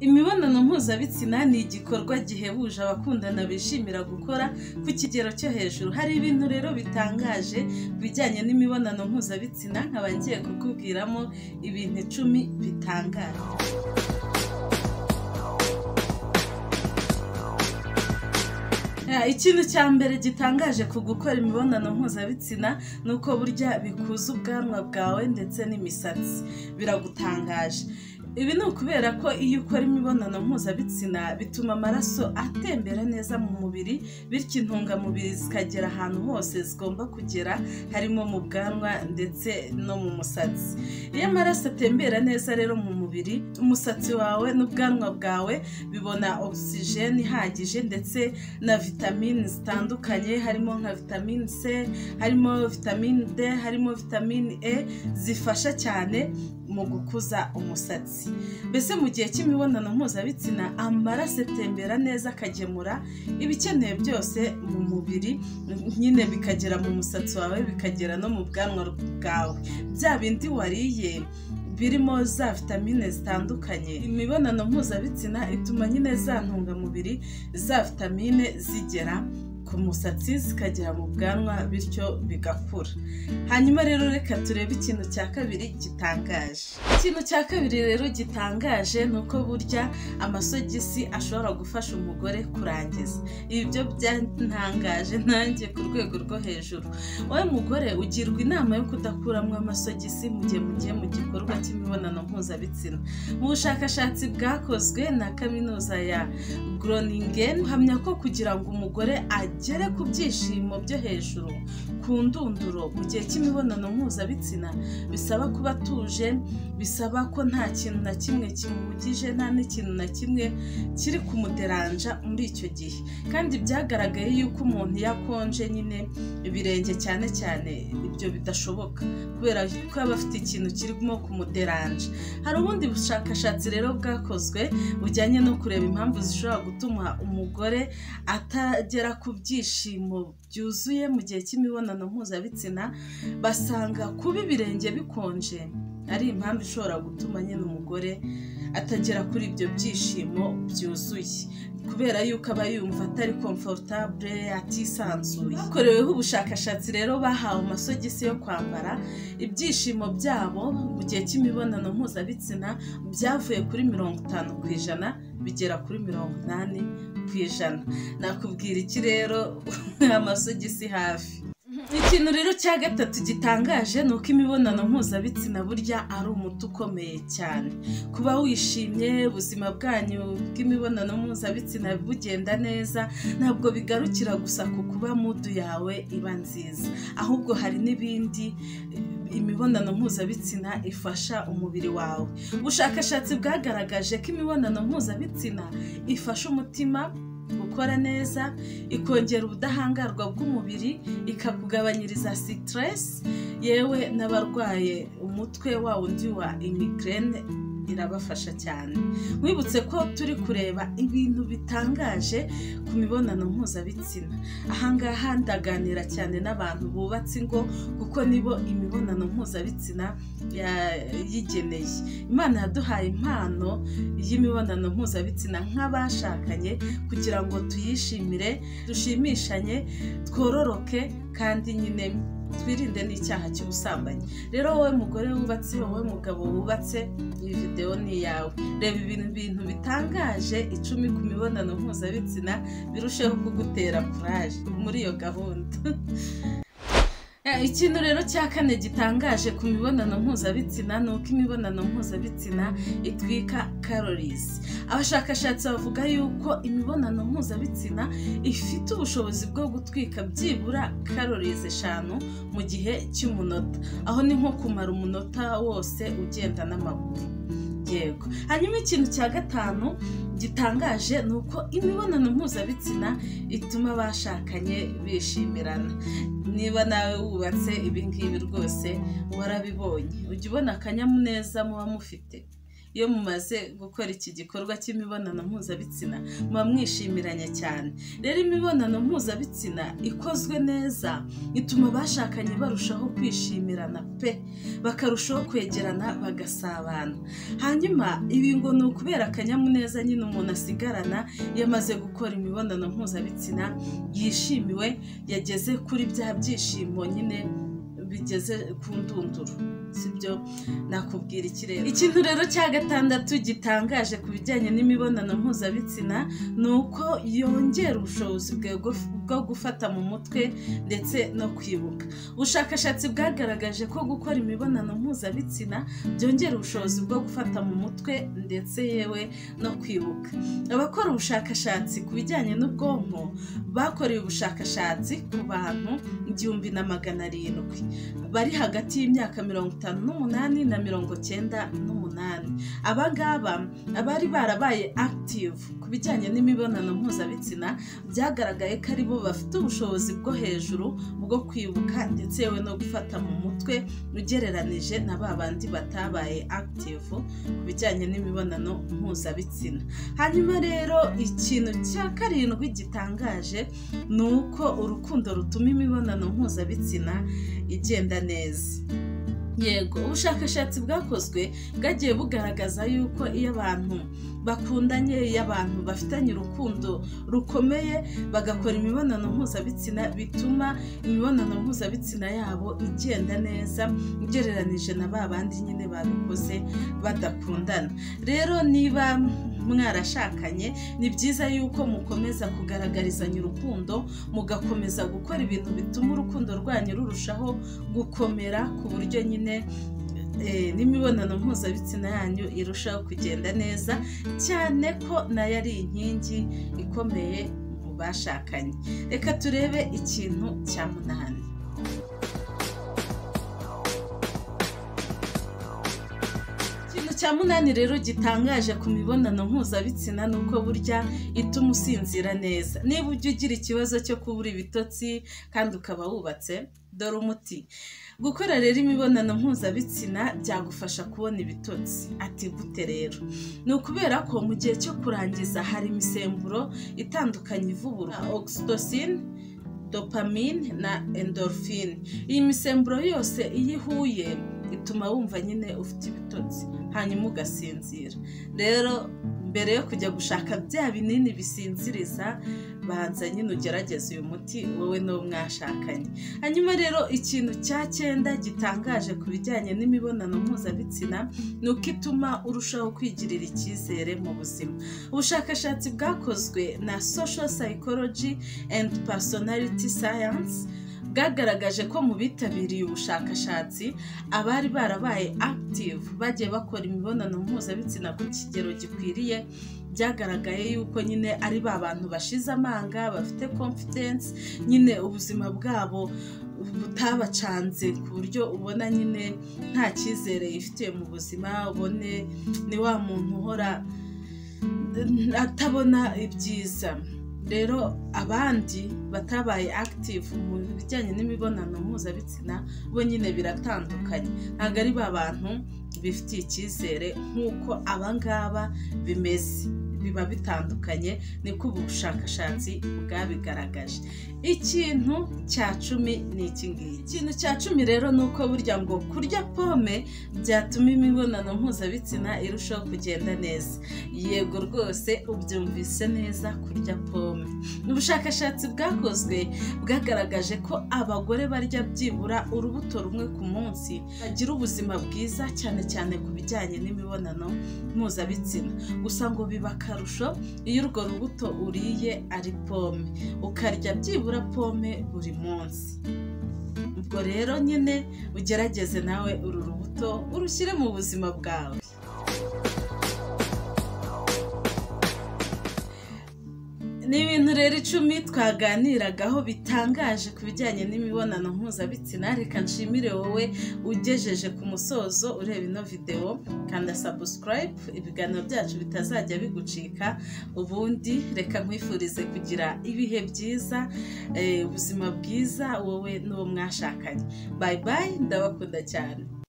Imibonano mpuzabitsina ni igikorwa gihebuje abakundana bishimira gukora ku kigero cyo hejuru. Hari ibintu rero bitangaje ku bijyanye n'imibonano mpuzabitsina nkaba ngiye kukubwiramo ibintu icumi bitangaje. Ah, Ikintu cya mbere gitangaje ku gukora imibonano mpuzabitsina ni uko burya bikuza ubwanwa bwawe ndetse n'imisatsi. Biragutangaje. Ibi ni ukubera ko iyo ukora imibonano mpuzabitsina bituma amaraso atembera neza mu mubiri, bityo intungamubiri zikagera ahantu hose zigomba kugera, harimo mu bwanwa ndetse no mu musatsi. Iyo amaraso atembera neza rero mu mubiri, umusatsi wawe n'ubwanwa bwawe bibona ogisijeni ihagije ndetse na vitamini zitandukanye, harimo nka vitamini C, harimo vitamini D, harimo vitamini E, zifasha cyane mu gukuza umusatsi. Mbese mu gihe cy'imibonano mpuzabitsina, amaraso atembera neza akagemura ibikenewe byose mu mubiri, nyine bikagera mu musatsi wawe, bikagera no mu bwanwa bwawe. Bya bindi wariye birimo za vitamine zitandukanye. Imibonano mpuzabitsina ituma nyine za ntungamubiri, za vitamine zigera ku musatsi, zikagera mu bwanwa, bityo bigakura. Hanyuma rero reka turebe ikintu cya kabiri gitangaje. Ikintu cya kabiri rero gitangaje ni uko burya amasogisi ashobora gufasha umugore kurangiza. Ibi byo byantangaje nanjye ku rwego rwo hejuru. Wowe mugore ugirwa inama yo kudakuramo amasogisi mu gihe mugiye mu gikorwa cy'imibonano mpuzabitsina. Mu bushakashatsi bwakozwe na kaminuza ya Groningen, buhamya ko kugira ngo umugore agere ku byishimo byo hejuru, ku ndunduro mu gihe cy'imibonano mpuzabitsina, bisaba kuba atuje, bisaba ko nta kintu na kimwe kimuhugije, nta n'ikintu na kimwe kiri kumuderanja muri icyo gihe. Kandi byagaragaye yuko umuntu iyo akonje nyine ibirenge cyane cyane ibyo bidashoboka kubera ko aba afite ikintu kirimo kumuderanja. Hari ubundi bushakashatsi rero bwakozwe bujyanye no kureba impamvu zishobora gutuma umugore atagera ku byishimo byuzuye mu gihe cy'imibonano mpuzabitsina, basanga kuba ibirenge bikonje ari impamvu ishobora gutuma nyine umugore atagera kuri ibyo byishimo byuzuye kubera yuko aba yumva atari komforutabure atisanzuye hakoreweho ubushakashatsi rero bahawe amasogisi yo kwambara ibyishimo byabo mu gihe cy'imibonano mpuzabitsina byavuye kuri mirongo itanu ku ijana bigera kuri mirongo inani ku ijana nakubwira iki rero amasogisi hafi ikintu rero cya gatatu gitangaje ni uko imibonano mpuzabitsina burya ari umuti ukomeye cyane kuba wishimye ubuzima bwanyu bw'imibonano mpuzabitsina bugenda neza ntabwo bigarukira gusa ku kuba mudu yawe iba nziza ahubwo hari n'ibindi imibonano mpuzabitsina ifasha umubiri wawe ubushakashatsi bwagaragaje ko imibonano mpuzabitsina ifasha umutima gukora neza ikongera ubudahangarwa bw'umubiri ikakugabanyiriza sitiresi yewe n'abarwaye umutwe wa wundi wa imigirene irabafasha cyane wibutse ko turi kureba ibintu bitangaje ku mibonano mpuzabitsina ahangaha ndaganira cyane n'abantu bubatse ingo kuko nibo imibonano mpuzabitsina yigeneye imana yaduhaye impano y'imibonano mpuzabitsina nk'abashakanye kugira ngo tuyishimire dushimishanye twororoke kandi nyine twirinde n'icyaha cy'ubusambanyi rero wowe mugore wubatse wowe mugabo wubatse iyi videwo ni iyawe reba ibintu bintu bitangaje icumi ku mibonano mpuzabitsina birusheho kugutera kuraje muri iyo gahunda ikintu rero cya kane gitangaje ku mibonano mpuzabitsina ni uko imibonano mpuzabitsina itwika karorizi abashakashatsi bavuga yuko imibonano mpuzabitsina ifite ubushobozi bwo gutwika byibura karorizi eshanu mu gihe cy'umunota aho ni nko kumara umunota wose ugenda n'amaguru yego hanyuma ikintu cya gatanu gitangaje ni uko imibonano mpuzabitsina ituma abashakanye bishimirana niba nawe wubatse ibi ngibi rwose warabibonye ujya ubona akanyamuneza muba mufite iyo mumaze gukora iki gikorwa cy'imibonano mpuzabitsina muba mwishimiranye cyane rero imibonano mpuzabitsina ikozwe neza ituma abashakanye barushaho kwishimirana pe bakarushaho kwegerana bagasabana hanyuma ibi ngo ni ukubera akanyamuneza nyine umuntu asigarana iyo amaze gukora imibonano mpuzabitsina yishimiwe yageze kuri bya byishimo nyine bigeze ku ndunduro sibyo nakubwira iki rero ikintu rero cya gatandatu gitangaje ku bijyanye n'imibonano mpuzabitsina ni uko yongera ubushobozi bwo gufata mu mutwe ndetse no kwibuka ubushakashatsi bwagaragaje ko gukora imibonano mpuzabitsina byongera ubushobozi bwo gufata mu mutwe ndetse yewe no kwibuka abakora ubushakashatsi ku bijyanye n'ubwonko bakorewe ubushakashatsi ku bantu igihumbi na magana arindwi bari hagati y'imyaka mirongo itanu n'umunani na mirongo cyenda n'umunani aba ngaba abari barabaye active ku bijyanye n'imibonano mpuzabitsina byagaragaye ko ari bo bafite ubushobozi bwo hejuru bwo kwibuka ndetse yewe no gufata mu mutwe ugereranije na ba bandi batabaye active ku bijyanye n'imibonano mpuzabitsina hanyuma rero ikintu cya karindwi gitangaje ni uko urukundo rutuma imibonano mpuzabitsina igenda neza yego ubushakashatsi bwakozwe bwagiye bugaragaza yuko iyo abantu bakundanye iyo abantu bafitanye urukundo rukomeye bagakora imibonano mpuzabitsina bituma imibonano mpuzabitsina yabo igenda neza ugereranije na ba bandi nyine babikoze badakundana rero niba mwarashakanye ni byiza yuko mukomeza kugaragarizanya urukundo mugakomeza gukora ibintu bituma urukundo rwanyu rurushaho gukomera ku buryo nyine n'imibonano mpuzabitsina yanyu irushaho kugenda neza cyane ko nayo ari inkingi ikomeye mu bashakanye reka turebe ikintu cya munani cya munani rero gitangaje ku mibonano mpuzabitsina ni uko burya ituma usinzira neza niba ujya ugira ikibazo cyo kubura ibitotsi kandi ukaba wubatse dore umuti gukora rero imibonano mpuzabitsina byagufasha kubona ibitotsi ati gute rero ni ukubera ko mu gihe cyo kurangiza hari imisemburo itandukanye ivubura oxytocin dopamine na endorphine iyi misemburo yose iyo ihuye ituma wumva nyine ufite ibitotsi hanyuma ugasinzira rero mbere yo kujya gushaka bya binini bisinziriza banza nyine ugerageza uyu muti wowe n'uwo mwashakanye hanyuma rero ikintu cya cyenda gitangaje ku bijyanye n'imibonano mpuzabitsina ni uko ituma urushaho kwigirira icyizere mu buzima ubushakashatsi bwakozwe na social psychology and personality science bwagaragaje ko mu bitabiriye ubushakashatsi abari barabaye active bagiye bakora imibonano mpuzabitsina ku kigero gikwiriye byagaragaye yuko nyine ari ba bantu bashize amanga bafite confidence nyine ubuzima bwabo butabacanze ku buryo ubona nyine nta cyizere yifitiye mu buzima ubone ni wa muntu uhora atabona ibyiza rero abandi batabaye active mu bijyanye n'imibonano mpuzabitsina bo nyine biratandukanye ntabwo ari ba bantu bifitiye icyizere nk'uko abangaba bimeze biba bitandukanye niko ubu bushakashatsi bwabigaragaje ikintu cya cumi ni iki ngiki ikintu cya cumi rero ni uko burya ngo kurya pome byatuma imibonano mpuzabitsina irushaho kugenda neza yego rwose ubyumvise neza kurya pome ubushakashatsi bwakozwe bwagaragaje ko abagore barya byibura urubuto rumwe ku munsi bagira ubuzima bwiza cyane cyane ku bijyanye n'imibonano mpuzabitsina gusa ngo biba akarusho iyo urwo rubuto uriye ari pome ukarya byibura pome buri munsi ubwo rero nyine ugerageze nawe uru rubuto urushyire mu buzima bwawe ni ibintu rero icumi twaganiragaho bitangaje ku bijyanye n'imibonano mpuzabitsina reka nshimire wowe ugejeje ku musozo ureba ino videwo kanda sabusikarayibu ibiganiro byacu bitazajya bigucika ubundi reka nkwifurize kugira ibihe byiza ubuzima bwiza wowe n'uwo mwashakanye bayi bayi ndabakunda cyane